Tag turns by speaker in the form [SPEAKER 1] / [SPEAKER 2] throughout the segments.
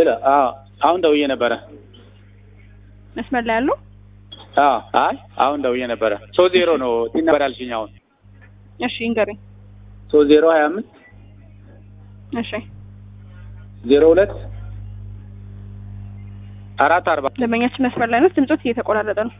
[SPEAKER 1] ስለ አዎ አሁን ደውዬ ነበረ።
[SPEAKER 2] መስመር ላይ ያለው
[SPEAKER 1] አዎ አይ አሁን ደውዬ ነበረ። ሶስት ዜሮ ነው ቲን ነበር ያልሽኝ። አሁን
[SPEAKER 2] እሺ ይንገሩኝ።
[SPEAKER 1] ሶስት ዜሮ ሀያ አምስት
[SPEAKER 2] እሺ
[SPEAKER 1] ዜሮ ሁለት አራት አርባ
[SPEAKER 2] ደንበኛችን መስመር ላይ ነው። ድምጾት እየተቆራረጠ ነው።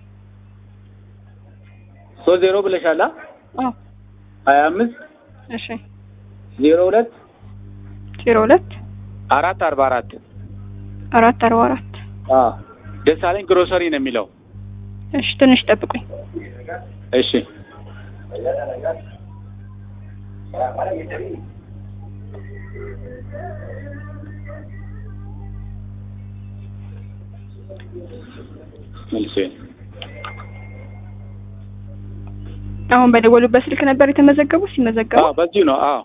[SPEAKER 1] ሶስት ዜሮ ብለሻላ።
[SPEAKER 2] አዎ
[SPEAKER 1] ሀያ አምስት
[SPEAKER 2] እሺ
[SPEAKER 1] ዜሮ ሁለት
[SPEAKER 2] ዜሮ ሁለት
[SPEAKER 1] አራት አርባ አራት
[SPEAKER 2] አራት አርባ አራት
[SPEAKER 1] አዎ ደሳለኝ ግሮሰሪ ነው የሚለው።
[SPEAKER 2] እሺ ትንሽ ጠብቁኝ።
[SPEAKER 1] እሺ መልሴ
[SPEAKER 2] አሁን በደወሉበት ስልክ ነበር የተመዘገቡ ሲመዘገቡ
[SPEAKER 1] አዎ በዚሁ ነው። አዎ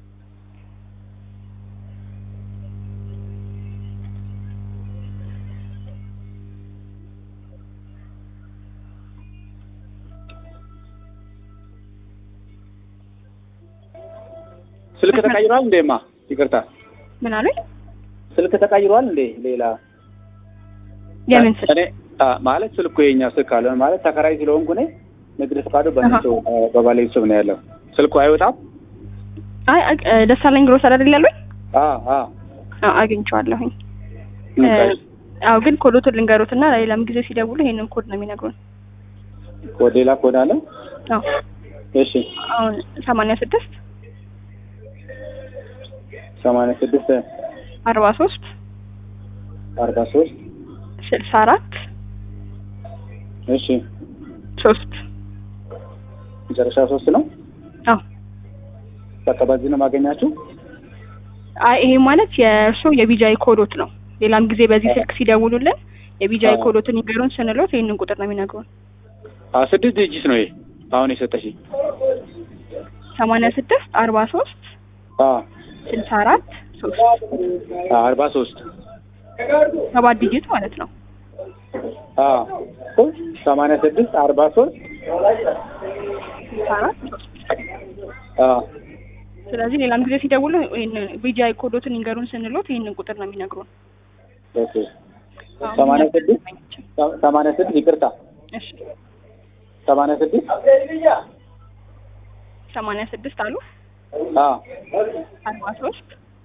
[SPEAKER 1] ስልክ ተቀይሯል እንዴማ? ይቅርታ
[SPEAKER 2] ምን አሉኝ?
[SPEAKER 1] ስልክ ተቀይሯል እንዴ? ሌላ
[SPEAKER 2] የምን ስልክ?
[SPEAKER 1] እኔ አ ማለት ስልኩ የኛ ስልክ አለ ማለት ተከራይ ስለሆንኩ እኔ ንግድ ፈቃዱ በእነሱ በባለቤት ስም ነው ያለው። ስልኩ አይወጣም።
[SPEAKER 2] አይ አ- ደሳለኝ ግሮሰሪ አይደል ያሉኝ?
[SPEAKER 1] አ አ
[SPEAKER 2] አዎ አግኝቼዋለሁኝ። አዎ ግን ኮዶቱን ልንገሩትና ለሌላም ጊዜ ሲደውሉ ይሄንን ኮድ ነው የሚነግሩን።
[SPEAKER 1] ኮድ ሌላ ኮድ አለ።
[SPEAKER 2] አዎ
[SPEAKER 1] እሺ
[SPEAKER 2] አሁን ሰማንያ ስድስት
[SPEAKER 1] ሰማንያ ስድስት
[SPEAKER 2] አርባ ሶስት
[SPEAKER 1] አርባ ሶስት
[SPEAKER 2] ስልሳ አራት
[SPEAKER 1] እሺ
[SPEAKER 2] ሶስት
[SPEAKER 1] መጨረሻ ሶስት ነው።
[SPEAKER 2] አዎ
[SPEAKER 1] በቃ በዚህ ነው ማገኛችሁ።
[SPEAKER 2] አይ ይሄ ማለት የእርስዎ የቢጃይ ኮዶት ነው። ሌላም ጊዜ በዚህ ስልክ ሲደውሉልን የቢጃይ
[SPEAKER 1] አዎ።
[SPEAKER 2] ኮዶትን ይገሩን ስንሎት ይህንን ቁጥር ነው የሚነግሩን።
[SPEAKER 1] አ ስድስት ድርጅት ነው ይሄ አሁን የሰጠሽኝ።
[SPEAKER 2] ሰማንያ ስድስት አርባ ሶስት
[SPEAKER 1] አ
[SPEAKER 2] ስልሳ አራት ሶስት
[SPEAKER 1] አ አርባ ሶስት
[SPEAKER 2] ሰባት ዲጂት ማለት ነው።
[SPEAKER 1] አ ሰማንያ ስድስት አርባ ሶስት
[SPEAKER 2] ስልሳ አራት ሶስት
[SPEAKER 1] አ
[SPEAKER 2] ስለዚህ ሌላም ጊዜ ሲደውሉ ይህንን ቢጃይ ኮዶትን ይንገሩን ስንሎት ይህንን ቁጥር ነው የሚነግሩን።
[SPEAKER 1] ኦኬ ሰማንያ ስድስት ሰማንያ ስድስት ይቅርታ
[SPEAKER 2] እሺ
[SPEAKER 1] ሰማንያ ስድስት
[SPEAKER 2] ሰማንያ ስድስት አሉ
[SPEAKER 1] አ
[SPEAKER 2] አርባ ሶስት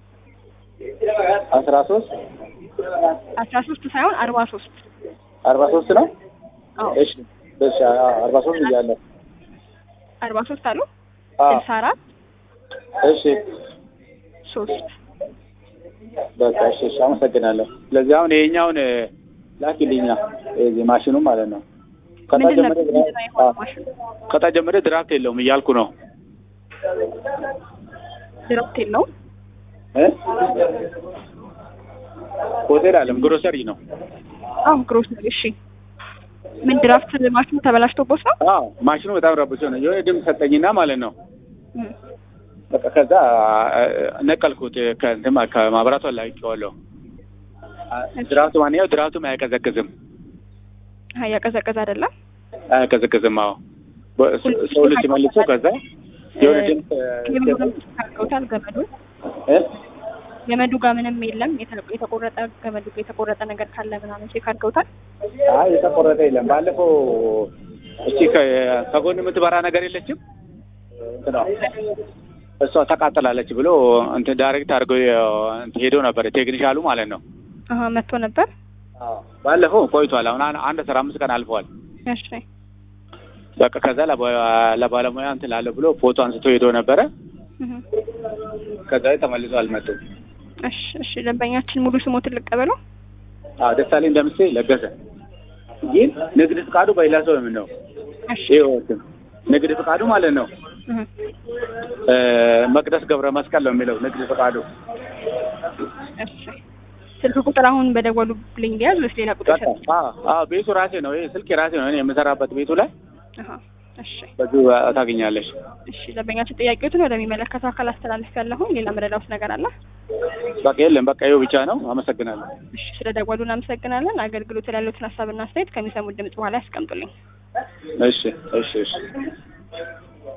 [SPEAKER 1] አስራ ሶስት
[SPEAKER 2] አስራ ሶስት ሳይሆን አርባ ሶስት
[SPEAKER 1] አርባ ሶስት ነው።
[SPEAKER 2] አዎ
[SPEAKER 1] እሺ እሺ አ አርባ ሶስት እያለሁ
[SPEAKER 2] አርባ ሶስት አሉ
[SPEAKER 1] አ
[SPEAKER 2] ስልሳ አራት
[SPEAKER 1] እሺ
[SPEAKER 2] ሶስት
[SPEAKER 1] በቃ እሺ እሺ አመሰግናለሁ። ስለዚህ አሁን ይሄኛውን እ፣ ላኪልኛ እዚህ ማሽኑ ማለት ነው። ከታ
[SPEAKER 2] ምንድን
[SPEAKER 1] ጀምሬ
[SPEAKER 2] ነበር ምንድን ነው የሆነው ማሽኑ?
[SPEAKER 1] ከታ ጀምሬ ድራፍት የለውም እያልኩ ነው
[SPEAKER 2] ድራፍት የለውም።
[SPEAKER 1] እ ሆቴል አለም ግሮሰሪ ነው።
[SPEAKER 2] አዎ ግሮሰሪ። እሺ ምን ድራፍት ማሽኑ ተበላሽቶቦት ነው?
[SPEAKER 1] አዎ ማሽኑ በጣም ረብሾ ነው። የሆነ ድምፅ ሰጠኝና ማለት ነው
[SPEAKER 2] እም።
[SPEAKER 1] በቃ ከዛ አ፣ ነቀልኩት ከእንትን ማ- ከማብራቱ አላውቄዋለሁ። አ፣ ድራፍቱ ማንኛው ድራፍቱም አያቀዘቅዝም
[SPEAKER 2] አይ ያቀዘቀዘ አይደለም።
[SPEAKER 1] አያቀዘቅዝም። አዎ በ- ሰው ልጅ መልሶ ከዛ የሆነ ድምፅ
[SPEAKER 2] ገመዱ ጋር አድርገውታል። ገመዱ
[SPEAKER 1] እ?
[SPEAKER 2] ገመዱ ጋር ምንም የለም። የተ- የተቆረጠ ገመዱ ጋር የተቆረጠ ነገር ካለ ምናምን ቼክ አድርገውታል።
[SPEAKER 1] አይ የተቆረጠ የለም። ባለፈው እቺ ከ- ከጎን የምትበራ ነገር የለችም እንትኗ እሷ ተቃጥላለች ብሎ እንትን ዳይሬክት አድርገው እንትን ሄዶ ነበር ቴክኒሻሉ ማለት ነው።
[SPEAKER 2] አሀ መጥቶ ነበር።
[SPEAKER 1] ባለፈው ቆይቷል። አሁን አን- አንድ አስራ አምስት ቀን አልፈዋል።
[SPEAKER 2] እሺ
[SPEAKER 1] በቃ ከዛ ለባ- ለባለሙያ እንትን ላለ ብሎ ፎቶ አንስቶ ሄዶ ነበረ።
[SPEAKER 2] እህ።
[SPEAKER 1] ከዛ ላይ ተመልሶ አልመጡም።
[SPEAKER 2] እሺ እሺ ደንበኛችን ሙሉ ስሞትን ልቀበለው።
[SPEAKER 1] አዎ ደሳለኝ እንደምሴ ለገሰ ግን ንግድ ፍቃዱ በሌላ ሰው የምን ነው
[SPEAKER 2] እሺ
[SPEAKER 1] ይኸው ንግድ ፍቃዱ ማለት ነው
[SPEAKER 2] እህ።
[SPEAKER 1] እ፣ መቅደስ ገብረ መስቀል ነው የሚለው ንግድ ፍቃዱ።
[SPEAKER 2] እሺ ስልክ ቁጥር አሁን በደወሉልኝ ሊያዝ ወይስ ሌላ ቁጥር
[SPEAKER 1] በቃ
[SPEAKER 2] ይሰጥ?
[SPEAKER 1] አዎ አዎ ቤቱ ራሴ ነው። ይሄ ስልክ የራሴ ነው። እኔ የምሰራበት ቤቱ ላይ
[SPEAKER 2] አሀ እሺ
[SPEAKER 1] በዚሁ አ- ታገኛለሽ።
[SPEAKER 2] እሺ ደንበኛችን ጥያቄዎትን ወደሚመለከተው አካል አስተላልፍ ያለሁኝ ሌላ መረዳውት ነገር አለ?
[SPEAKER 1] በቃ የለም፣ በቃ ይኸው ብቻ ነው። አመሰግናለሁ።
[SPEAKER 2] እሺ ስለ ደወሉ እናመሰግናለን። አገልግሎት ላይ ያሉትን ሀሳብና አስተያየት ከሚሰሙት ድምጽ በኋላ ያስቀምጡልኝ።
[SPEAKER 1] እሺ እሺ እሺ